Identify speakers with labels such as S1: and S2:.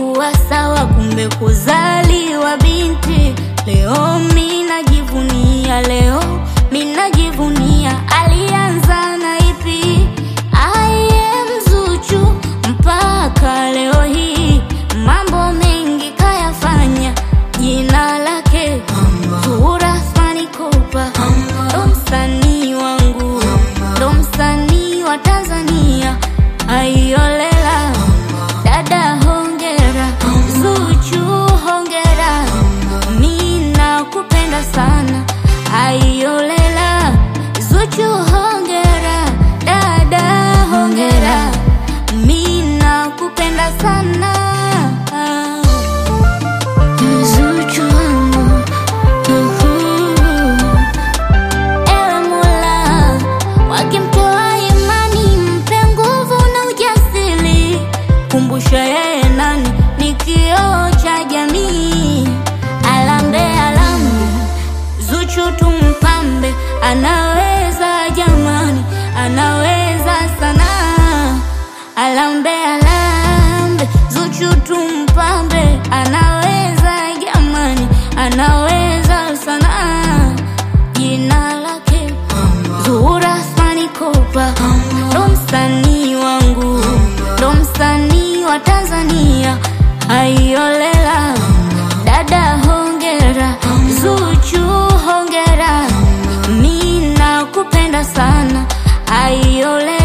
S1: haikuwa sawa, kumbe kuzaliwa binti. Leo mi najivunia, leo mi najivunia. Alianza na ipi? I am Zuchu mpaka leo hii, mambo mengi kayafanya, jina lake Zuhura Athmani Kopa, ndo msanii wangu, ndo msanii wa Tanzania. Aiolela dada, hongera Zuchu, hongera, mi nakupenda sana. Aiolela Zuchu, hongera dada, hongera, mi nakupenda sana. Zuchu wangu, uhu. Ewe Mola, wakimtoa imani, mpe nguvu na ujasiri. Kumbusha yeye nani ni kioo cha jamii. Alambe alambe, Zuchu tumpambe, anaweza jamani, anaweza sana. Alambe alambe, Zuchu tumpambe, anaweza jamani, anaweza sana. Jina lake Zuhura Athmani Kopa, ndo msanii wangu, ndo msanii wa Tanzania. Aiolela dada, hongera Zuchu, hongera, mi nakupenda sana. Aiolela